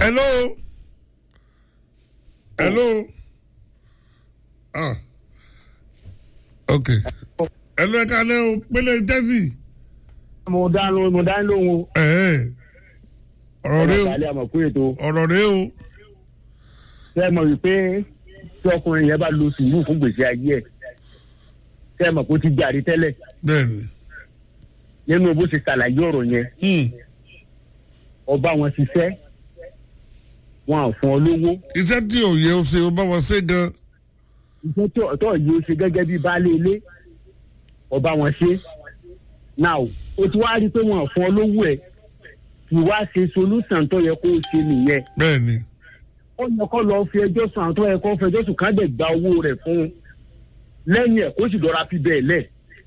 hello hello ah ok hello ẹ kalẹ o pélé tẹ́sí mo dá lóhun mo dá lóhun ẹ̀ẹ́ ọ̀rọ̀ rẹ o ọ̀rọ̀ àmọ̀ pé ètò ọ̀rọ̀ rẹ o ṣe é mọ̀ wípé tí ọkùnrin yẹn bá lo sùúrù fún gbèsè ayé ẹ̀ ṣe é mọ̀ pé ó ti gbàrí tẹ́lẹ̀ bẹ́ẹ̀ni nínú bó ṣe ṣàlàyé ọ̀rọ̀ yẹn hmm. ọba wọn ṣiṣẹ́ wọn à fún ọ lówó iṣẹ́ tí ò yẹ o ṣe o bá wọn ṣe gan iṣẹ́ tí ọ̀tọ̀ yìí ó ṣe gẹ́gẹ́ bí baálé ilé ọba wọn ṣe now o ti wá rí i pé wọn à fún ọ lówó ẹ̀ kì í wá ṣe solution tó yẹ kó o ṣe nìyẹn bẹ́ẹ̀ni ó yẹ kó lọ fi ẹjọ́ sùn àwọn tó yẹ kó fẹjọ́ sùn ká dẹ̀ gba owó rẹ̀ fún un lẹ́yìn ẹ̀ kó sì dọ́ra fi bẹ́ẹ̀ lẹ̀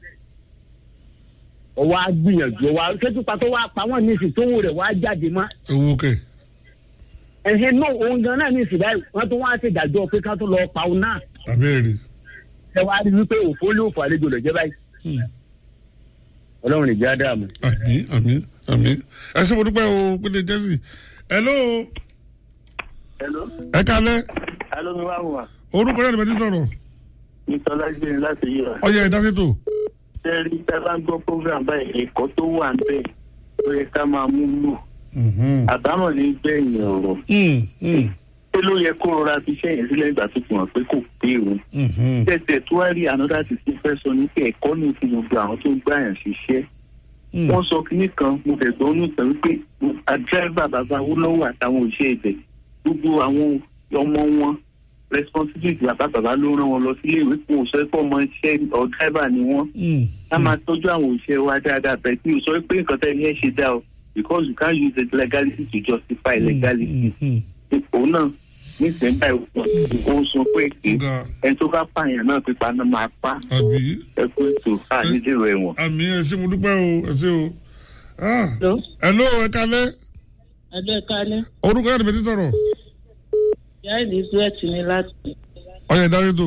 ọwọ́ á gbìyànjú ọwọ́ á kẹ́tùpá tó wá pa wọ́n ní ìsìn tó wò rẹ̀ wá jáde má owó kẹ ẹ̀hìn náà òun gan náà ní ìsìn báyìí wọ́n tó wá ṣe ìdájọ́ pé ká tó lọ pa òun náà abẹ́rẹ́ ẹ wá rí wípé òfó ló fò àlejò lọ jẹ́ báyìí ọlọ́run ìjà dààmú. àmì àmì àmì ẹ ṣe mo dúpẹ́ o pélé tẹ́sí hello Hello, ẹ kalẹ alo mi wá wà. orúkọ yẹn ni bẹ́ẹ̀ ti sọ̀rọ̀ Mi Tọ́lá gbé ní láti yí wa. ọyẹ ìdásítò Sẹ́rí tá a bá ń gbọ́ program báyìí, ẹ̀kọ́ tó wà ń bẹ̀ ló yẹ ká máa mú lò. Àbámọ̀ ní gbẹ̀yìn ọ̀rọ̀. Ṣé ló yẹ kó rọra fi sẹ́yìn sílẹ̀ ìgbà tó fi hàn pé kò pé òun? Tẹ̀tẹ̀ tó wá rí another ti ti fẹ́ sọ ní pé ẹ̀kọ́ ní ti gbogbo àwọn tó ń gbàyàn ṣiṣẹ́. Wọ́n sọ kinní kan, mo fẹ̀ gbọ́ ní ìtàn wípé àdírẹ́fà bàbá Awólọ́wọ̀ àtàwọn òṣìṣẹ́ ibẹ̀ gbogbo àwọn ọmọ wọn responsibility bàbá bàbá ló rán wọn lọ sílé ìwé fún òṣèré pọ̀ ọmọ iṣẹ́ ọ̀ driver ni wọ́n ká máa tọ́jú àwọn òṣìṣẹ́ wa dáadáa bẹ́ẹ̀ tí o sọ pé nǹkan tẹ́ ní ẹ̀ ṣe dá o because you can't use the legality to justify legality òun náà nísìnyí báyìí ó ń sọ pé kí Nga. ẹni tó bá pààyàn náà pípa náà máa pa àbí ẹ kó ètò àníjèrò ẹ̀wọ̀n. àmì ẹ ṣe mo dúpẹ́ o ẹ ṣe o Ah, Hello, hello ẹ kalẹ ẹjọ́ ìkálẹ̀. orúkọ yẹn ni bẹ́ẹ̀ ti sọ̀rọ̀ Ìyá Elizabeth ní láti. ọyẹ ìdásítò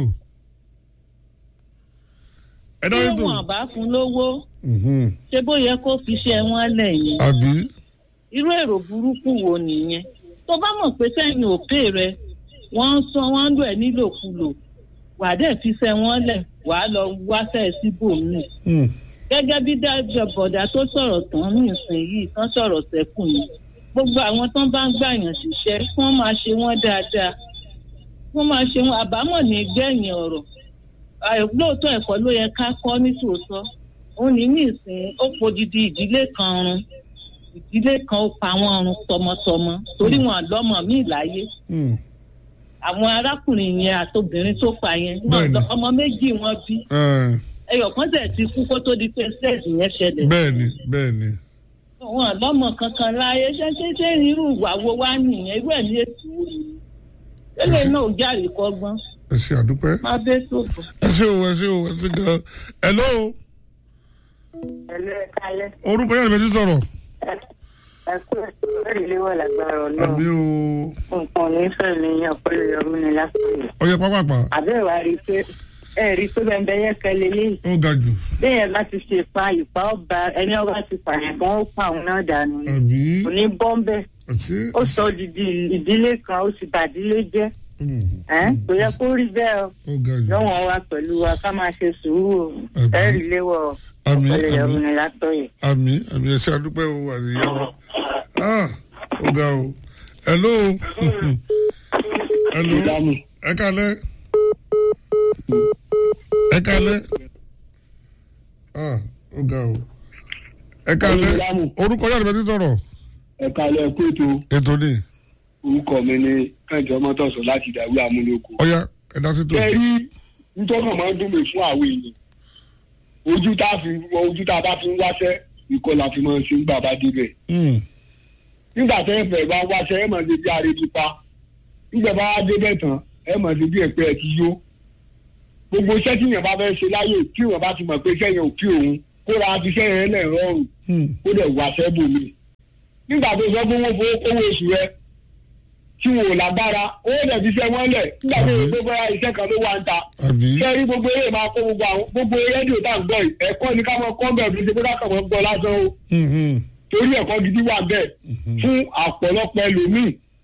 ẹ Bí dásítò wọn bá fún lówó, ṣé bó yẹ kó fi ṣe wọn lẹ́yìn? àbí Irú èrò burúkú wo nìyẹn? Tó bá mọ̀ pé sẹ́yìn òpè rẹ, wọ́n ń sọ wọ́n ń lò ẹ́ nílòkulò. Wà á dẹ̀ fi ṣẹ́ wọn lẹ̀, wà á lọ wáṣẹ́ síbòmíì. Gẹ́gẹ́ bí dájọ́ bọ̀dá tó sọ̀rọ̀ tán ní ìsinyìí tán sọ̀rọ̀ sẹ́kùn ni. Gbogbo àwọn tán bá ń gbàyàn ṣiṣẹ́, wọ́n máa ṣe wọ́n dáadáa. Wọ́n máa ṣe wọn àbámọ̀ ní gbẹ̀yìn ọ̀rọ̀. Àì- lóòótọ́ ẹ̀kọ́ ló yẹ ká kọ́ ní tòótọ́ òun ní ní ìsìn ó podidi ìdílé kan run ìdílé kan ó pa wọn run tọmọtọmọ torí wọn lọ́mọ míì láyé àwọn arákùnrin yẹn àtobìnrin tó pa yẹn wọn Bẹ́ẹ̀ni. lọ- ọmọ méjì wọn bí ẹyọ kan tẹ̀ ti kú kó tó di pé sẹ́ẹ̀sì yẹn ṣẹlẹ̀ bẹ́ẹ̀ni bẹ́ẹ̀ni wọn lọ́mọ kankan láyé ṣé ṣé ṣé irú ìwà wo wá nìyẹn irú ẹ̀ ní ètò wo nìyẹn tẹ́lẹ̀ náà ò járe kọ́gbọ́n ẹ ṣe àdúpẹ́ má bẹ́ẹ̀ tó bọ̀. ẹ ṣe o ẹ ṣe o ẹ ṣe gan hello ẹlẹ́ kálẹ́ orúkọ yẹn ni bẹ́ẹ̀ ti sọ̀rọ̀ ẹkú ẹ̀sùn lórí iléwọ̀ lágbára ọlọ́run àbí o nǹkan onífẹ̀ẹ́ mi yan pẹ̀lú ọdún ní lásìkò ọyẹ pápápá àbẹ́ ìwà rí i pé ẹ rí i pé bẹ́ẹ̀ yẹn kẹlẹ́ léyìí ó ga jù bẹ́ẹ̀ bá ti ṣe pa ìpa ọba ẹni ọba ti pààyàn kan ó pa òun náà dànù ni àbí kò ní bọ́ńbẹ́ àti ó sọ didi ìdílé kan ó sì bàdílé jẹ́ ẹ́ kò yẹ kó rí bẹ́ẹ̀ o ó ga jù lọ́wọ́n wa pẹ̀lú wa ká máa ṣe sùúrù Àbí. ẹ rí iléwọ̀ àmì ọ̀pẹ̀lẹ̀ àmì ọdún ní látọ̀yẹ̀. àmì àmì ẹ ṣe àdúpẹ́ o àníyá wa ah ó ga o hello hello ìdáhùn ẹ kalẹ ẹ kalẹ ah ó ga o ẹ kalẹ Ìdáhùn. orúkọ yẹn ni bẹ́ẹ̀ ti sọ̀rọ̀ ẹ̀ka ilẹ̀ ẹ̀kú ètò ètò ni orúkọ mi ní kẹ́hìndé ọmọtọ̀sọ láti ìdàwé amúlòkọ. ọyá ẹ dá sí tó ṣe rí nítorí máa ń dùn mí fún àwọn èèyàn ojú tá a fi ojú tá a bá fi ń wáṣẹ́ ìkọ́ la fi máa ń ṣe nígbà bá débẹ̀. Hmm, nígbà tẹ́ ẹ fẹ́ bá wáṣẹ́ ẹ máa ṣe bí arẹ́bí pa nígbà bá wá débẹ̀ tán ẹ máa ṣe bí ẹ̀pẹ́ ẹ ti yó. gbogbo iṣẹ́ tí yẹn bá fẹ́ ṣe láyè tí yẹn bá ti mọ̀ pé iṣẹ́ yẹn ò kí òun kó ra ti iṣẹ́ yẹn lẹ̀ rọrùn hmm, kó dẹ̀ wáṣẹ́ bòmí. nígbà tó sọ pé wọ́n fowó kówó oṣù rẹ tí wọn ò lágbára ó dẹ̀ fi iṣẹ́ wọn lẹ̀ nígbà tó yẹ pé bóyá iṣẹ́ kan ló wà ń ta àbí ṣé rí gbogbo eré máa kó gbogbo àwọn gbogbo rédíò tá à ń gbọ́ yìí ẹ̀kọ́ ni ká mọ kọ́ bẹ̀rẹ̀ fi ṣe pé ká kàn mọ́ gbọ́ lásán o Hmm, hmm, torí ẹ̀kọ́ gidi wà bẹ́ẹ̀ fún àpọ̀lọpọ̀ ẹlòmíì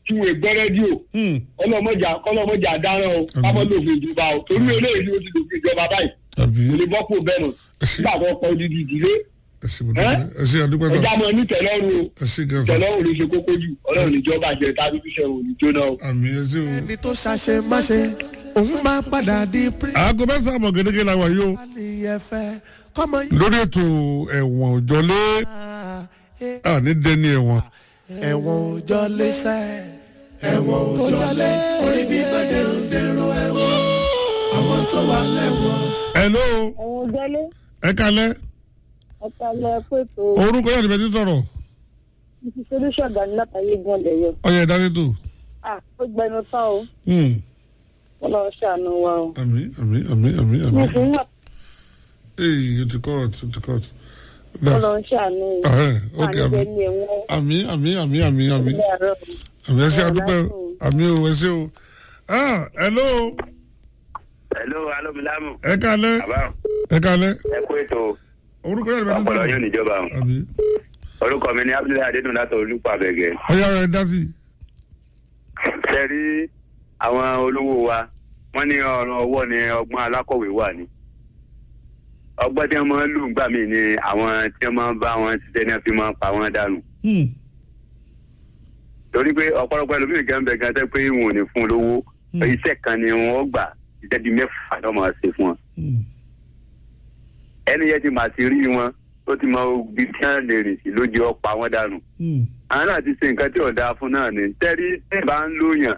tí wọn gbọ́ rédíò Hmm. ọlọ́mọjà kọ́lọ́mọjà dáná o kámọ́ lòfin ìjọba o torí eléyìí ló ti lòfin ìjọba báyìí àbí kò lè bọ́pọ̀ bẹ́ẹ̀ nù ẹ ṣe nígbà tó pọ̀ odidi ìdílé ẹ ṣe mo dúpẹ́ ẹ ṣe àdúpẹ́ ẹja náà mọ ní tẹ̀lọ́rùn o ẹ ṣe gan sa tẹ̀lọ́rùn ló ṣe kókó jù ọlọ́run níjọba jẹ tàbí fíṣẹ̀ òní jóná o. àmì ẹ ṣe o. ẹni tó ṣàṣe máṣe òun máa padà di pírí. aago mẹ́sàn-án àbọ̀ gẹ́gẹ́ la wà yìí o àníyàn fẹ́ kọ́mọ yìí. lórí ètò ẹ̀wọ̀n òjọ́lé àní dẹ́ni ẹ̀wọ̀n. ẹ̀wọ̀n òjọ́ lé sẹ́ ẹ̀wọ̀n òjọ́ lé orí bí bàjẹ́ ń dèrò ẹ̀wọ̀n àwọn tó wà lẹ́wọ̀n. hello ẹ̀wọ̀n jẹ́lé ẹ kalẹ́ ọ̀tàlẹ̀ pẹ̀tọ́ orúkọ yàrá ìbẹ̀tí sọ̀rọ̀ títí solution dání látàyè gan lẹ́yọ. ọyọ ìdásítò. à ó gbẹnu tán o Hmm. wọn lọ ṣàánú wa o. àmì àmì àmì àmì àmì. mo fi ń wà ee o ti kọ́ọ̀tù o ti kọ́ọ̀tù. wọn lọ ṣàánú o. ahẹ́ ok àmì àníjẹ ní ẹ̀wọ̀n àmì àmì àmì àmì àmì ilé àárọ̀ o. àmì ẹ ṣe àdúpẹ́ o àmì o ẹ ṣe o. ah hello hello alomilamu ẹ kalẹ́ bàbá ẹ kalẹ́ ẹ kú ètò orúkọ yàrá ìbẹ̀tí ọpọlọ yóò sọ̀rọ̀ níjọba àmì orúkọ mi ni abdullahi adédùn látọ olùpàbẹgẹ ọyọ ẹ dá sí. ṣe rí àwọn olówó wa wọn ní ọrùn ọwọ́ ni ọgbọ́n alákọ̀wé wà ní ọgbọ́n tí wọ́n máa ń lù ńgbà míì ni àwọn tí wọ́n máa ń bá wọn ṣiṣẹ́ ní wọ́n fi máa ń pa wọ́n dànù Hmm. torí pé ọ̀pọ̀lọpọ̀ ẹlòmíràn gan bẹ gan tẹ́ pé wọn ò ní fún un lówó iṣẹ́ kan ni wọ́n gbà iṣẹ́ di mẹ́fà ni wọ́n máa ṣe fún wọn Hmm. ẹni yẹn ti mà sí rí wọn ó ti mọ ibi tí wọ́n lè rìn sí lójú ọ̀pá wọn dànù Hmm. àwọn náà ti ṣe nǹkan tí ò dáa fún náà ni tẹ́rí tẹ́ bá ń lóyàn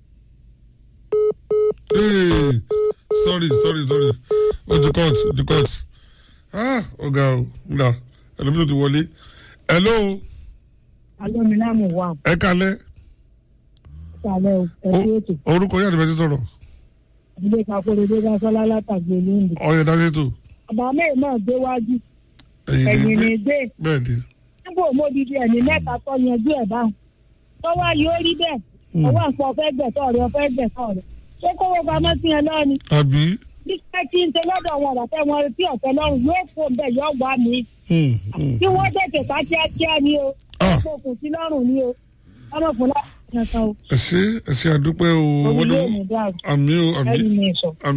Hey, sorry sorry sorry o ti cut o ti cut ah ọ̀gá o nga ẹlòmíràn ti wọlé hello alómilámù wà ẹ kalẹ́ sálẹ̀ o O- ètò orúkọ yàrá ìbẹ̀tí sọ̀rọ̀ ilé kakorodo dasọ́lá látàgbé lóńdó. ọyọ ìdásítò bàbá mẹ́rin náà déwájú ẹ̀yìn ẹ̀yìn ní ní gbé gbé bẹ́ẹ̀ ni nígbà òmòdìdí ẹ̀mí mẹ́ta tó yanjú ẹ̀ báwọn. tọ́wọ́ yóò rí bẹ́ẹ̀ ọwọ́ àpò ọ̀fẹ́ gbẹ̀tọ̀ rẹ̀ ọ̀fẹ́ gbẹ̀tọ̀ rẹ̀ ṣé kówó pamọ́ sí ẹ lọ́ni. àbí bí pẹ́kí ń ṣe lọ́dọ̀ wọn ọ̀rọ̀ fẹ́ wọn tí ọ̀tẹ̀ lọ́rùn yóò fò bẹ́ẹ̀ yóò wá mi. Hmm, hmm. kí wọ́n tètè ká kíákíá ni o. Ah. fòkùn sí lọ́rùn ni o. ọmọ fún láti ṣe kan o. ẹ ṣe ẹ ṣe àdúpẹ́ o omi wọ́n yóò ní mú dáàbò àmì o àmì ẹ̀yìn mi sọ.